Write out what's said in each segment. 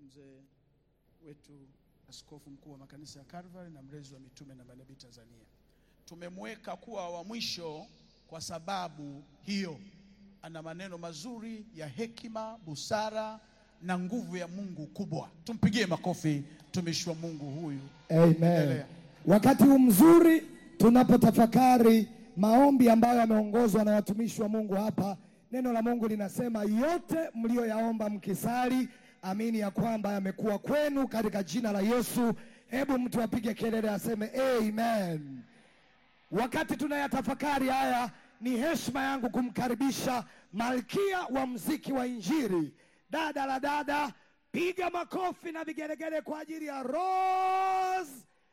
mzee wetu askofu mkuu wa makanisa ya Calvary na mlezi wa mitume na manabii Tanzania. Tumemweka kuwa wa mwisho kwa sababu hiyo, ana maneno mazuri ya hekima, busara na nguvu ya Mungu kubwa. Tumpigie makofi mtumishi wa Mungu huyu. Amen. Endelea. Wakati huu mzuri tunapotafakari maombi ambayo yameongozwa na watumishi wa Mungu hapa, neno la Mungu linasema yote mlioyaomba mkisali, amini ya kwamba yamekuwa kwenu katika jina la Yesu. Hebu mtu apige kelele aseme amen. Wakati tunayatafakari haya, ni heshima yangu kumkaribisha malkia wa mziki wa Injili, dada la dada, piga makofi na vigelegele kwa ajili ya Rose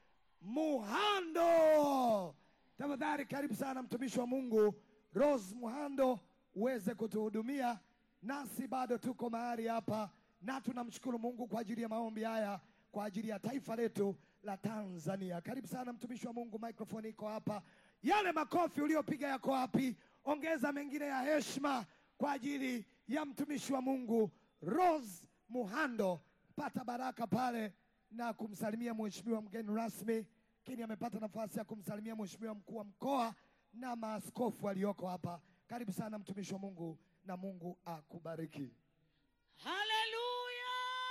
Muhando. Tafadhali karibu sana mtumishi wa Mungu Rose Muhando uweze kutuhudumia, nasi bado tuko mahali hapa na tunamshukuru Mungu kwa ajili ya maombi haya kwa ajili ya taifa letu la Tanzania. Karibu sana mtumishi wa Mungu, microphone iko hapa. Yale makofi uliyopiga yako wapi? Ongeza mengine ya heshima kwa ajili ya mtumishi wa Mungu Rose Muhando. Pata baraka pale na kumsalimia mheshimiwa mgeni rasmi, lakini amepata nafasi ya kumsalimia mheshimiwa mkuu wa mkoa na maaskofu walioko hapa. Karibu sana mtumishi wa Mungu na Mungu akubariki. Haleluya!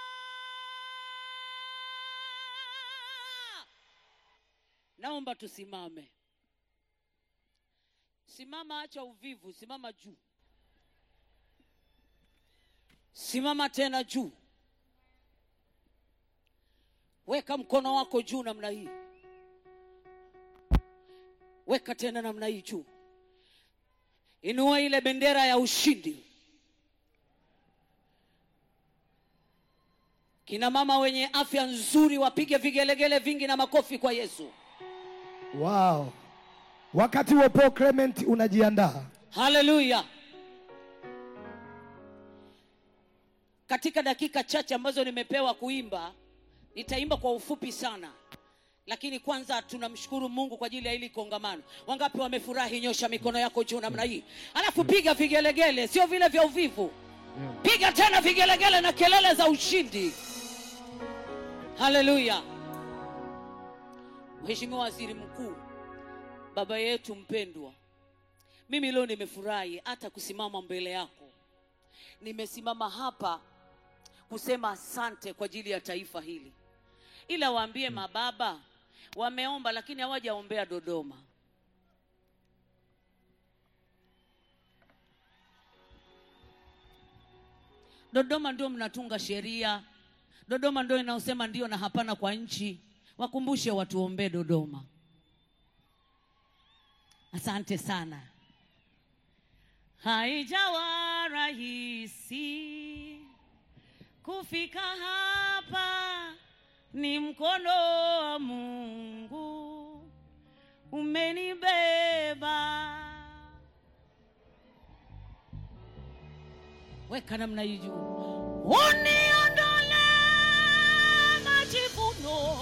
Naomba tusimame. Simama, acha uvivu, simama juu. Simama tena juu. Weka mkono wako juu namna hii. Weka tena namna hii juu. Inua ile bendera ya ushindi. Kina mama wenye afya nzuri wapige vigelegele vingi na makofi kwa Yesu. Wow. Wakati huo Paul Clement unajiandaa. Haleluya! Katika dakika chache ambazo nimepewa kuimba, nitaimba kwa ufupi sana, lakini kwanza tunamshukuru Mungu kwa ajili ya hili kongamano. Wangapi wamefurahi? Nyosha mikono yako juu namna hii, alafu piga vigelegele, sio vile vya uvivu. Piga tena vigelegele na kelele za ushindi. Haleluya! Mheshimiwa Waziri Mkuu, baba yetu mpendwa, mimi leo nimefurahi hata kusimama mbele yako. Nimesimama hapa kusema asante kwa ajili ya taifa hili, ila waambie mababa wameomba, lakini hawajaombea Dodoma. Dodoma ndio mnatunga sheria, Dodoma ndio inaosema ndio na hapana kwa nchi. Wakumbushe watuombee Dodoma. Asante sana. Haijawa rahisi kufika hapa, ni mkono wa Mungu umenibeba. Weka namna hii juu, uniondole majivuno,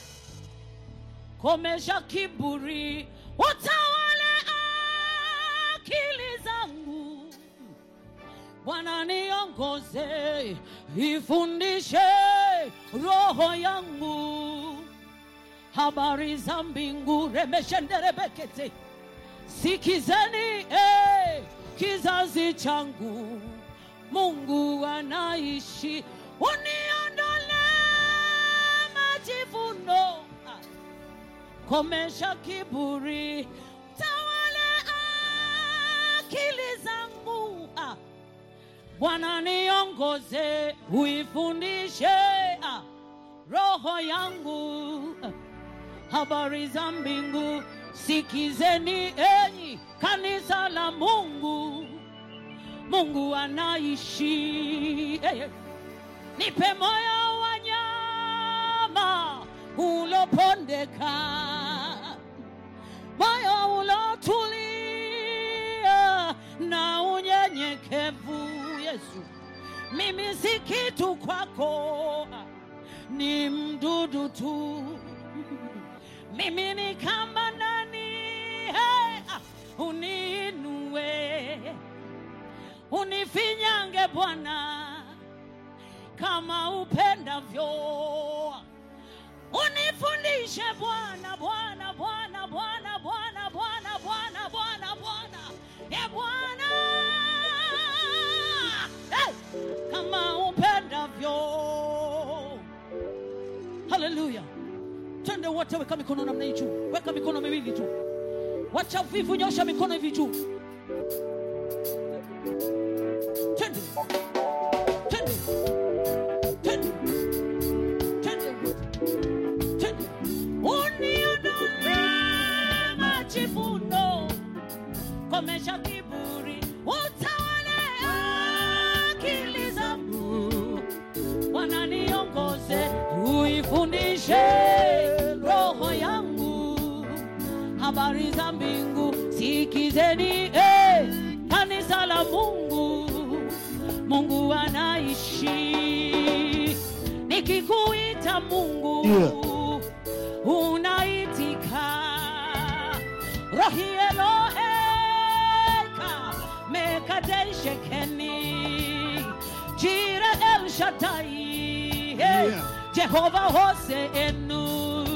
komesha kiburi, utawale akili zangu. Bwana niongoze, ifundishe roho yangu habari za mbingu. remeshenderebekete sikizeni eh, kizazi changu, Mungu anaishi, uniondole majivuno Ah komesha kiburi, tawale akili zangu. Ah, Bwana niongoze, uifundishe ah, roho yangu ah, habari za mbingu. Sikizeni enyi kanisa la Mungu, Mungu anaishi eh, nipe moyo wa nyama ulopondeka, moyo ulotulia na unyenyekevu. Yesu, mimi si kitu kwako, ni mdudu tu, mimi ni kama nani? Hey, ah, uniinue unifinyange Bwana kama upendavyo unifundishe bwana bwana bwana bwana bwana bwana bwana bwana bwana e bwana hey! kama upendavyo haleluya twende wote weka mikono namna hii juu weka mikono miwili tu wacha uvivu nyosha mikono hivi juu twende twende twende twende twende uniondole majivuno komesha kiburi utawale akili zangu wananiongoze uifundishe roho yangu habari za mbingu sikizeni eh, kanisa la mungu mungu anaishi nikikuita mungu unaitika rohi eloheka mekadeishekeni jire el shaddai hey, Yeah. jehova hose enu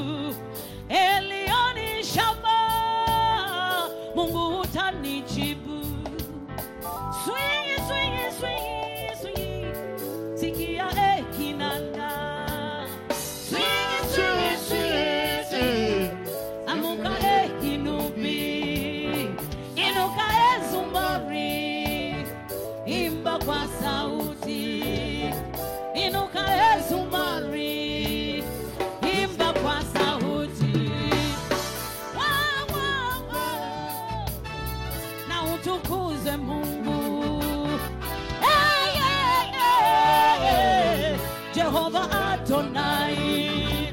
elioni shama mungu utanijibu swingi swingi swingi swingi sikia ekinanda swingi swingi swingi swingi amuka ekinubi inuka ezumbari imba kwa sauti inuka ezumbari imba kwa sauti Wa, wa, wa. na utukuze mungu hey, hey, hey. jehova adonai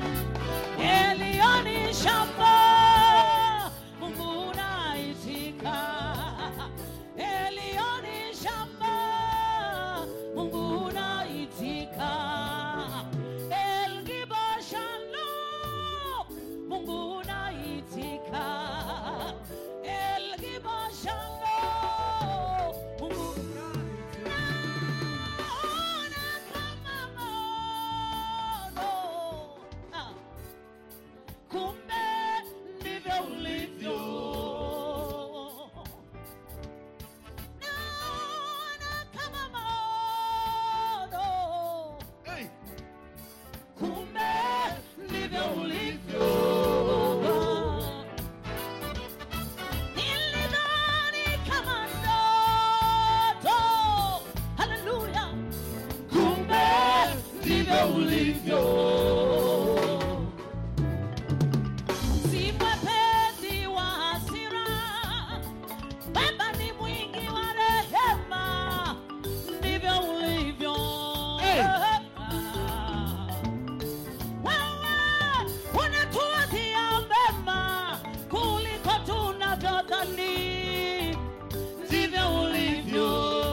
elioni shamba mungu unaitika elioni shamba mungu unaitika elgibashalo mungu unaitika elgibashalo mungu naona kama mono ah kumbe ndivyo ulivyo naona kama mono kumbe ndivyo ulivyo nilidhani kama ndoto haleluya kumbe ndivyo ulivyo si mwepesi wa hasira, Baba ni mwingi wa rehema, ndivyo ulivyo. Wewe unatuwazia mema kuliko tunavyodhani, ndivyo ulivyo.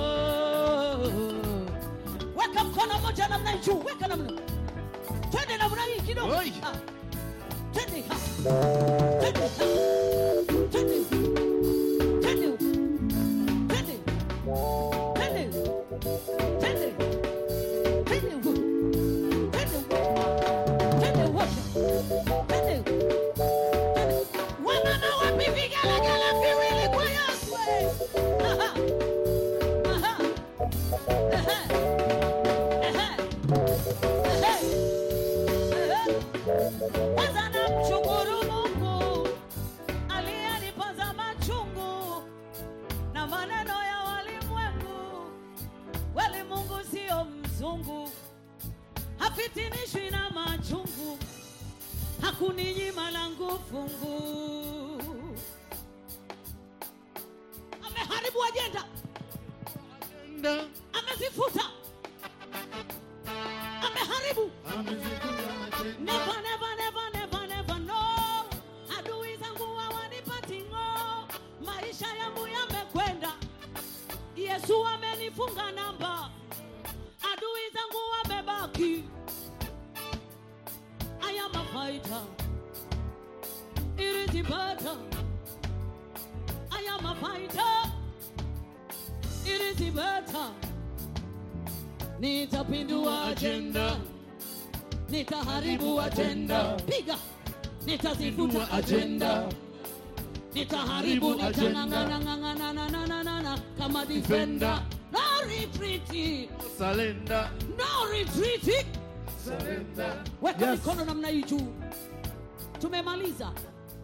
Weka mkono moja namna hii juu, weka namna, twende namna hii kidogo. Oi. Ah. Twende ha. Twende ha. Twende. Twende. Twende. Twende. Twende. Twende huko. Twende huko. Twende huko. Twende. Twende. Wamama wapi vigelegele viwili kwa Yesu? Aha. Aha. Aha. Aha. Aha. Kwanza namshukuru Mungu aliyenipoza machungu na maneno ya walimwengu. Kweli Mungu sio mzungu, hafitinishwi na machungu, hakuninyima langu fungu. Ameharibu ajenda, amezifuta, ameharibu Never, never, never, never, never, no. Adui zangu hawanipati ng'o. Maisha yangu yamekwenda. Yesu amenifunga namba. Adui zangu wamebaki. I am a fighter. It is better. I am a fighter. It is better. nitapindua ajenda nitaharibu ajenda piga nitazifuta ajenda nitaharibu nitang'ang'anang'ang'ananananana kama defender no retreat Surrender. no retreat Surrender. weka Yes. mikono namna hii juu tumemaliza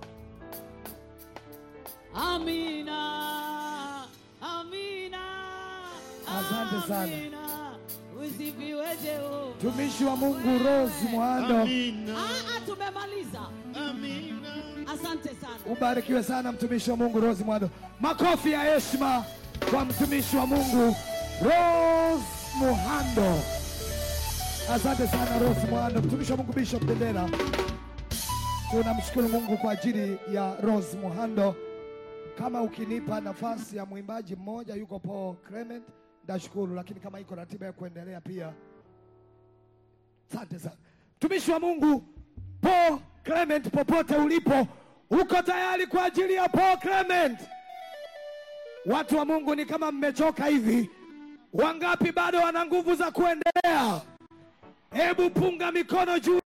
amina amina Asante sana. Amina. usifiwe jehova Mtumishi wa Mungu Rose Muhando, Amina. Ah, ah, tumemaliza Amina. asante sana ubarikiwe sana mtumishi wa Mungu Rose Muhando. Makofi ya heshima kwa mtumishi wa Mungu Rose Muhando. Asante sana Rose Muhando, mtumishi wa Mungu Bishop Bendera. Tunamshukuru Mungu kwa ajili ya Rose Muhando. Kama ukinipa nafasi ya mwimbaji mmoja, yuko Paul Clement, ndashukuru, lakini kama iko ratiba ya kuendelea pia Asante sana mtumishi wa Mungu Paul Clement, popote ulipo, uko tayari kwa ajili ya Paul Clement? Watu wa Mungu, ni kama mmechoka hivi. Wangapi bado wana nguvu za kuendelea? Hebu punga mikono juu.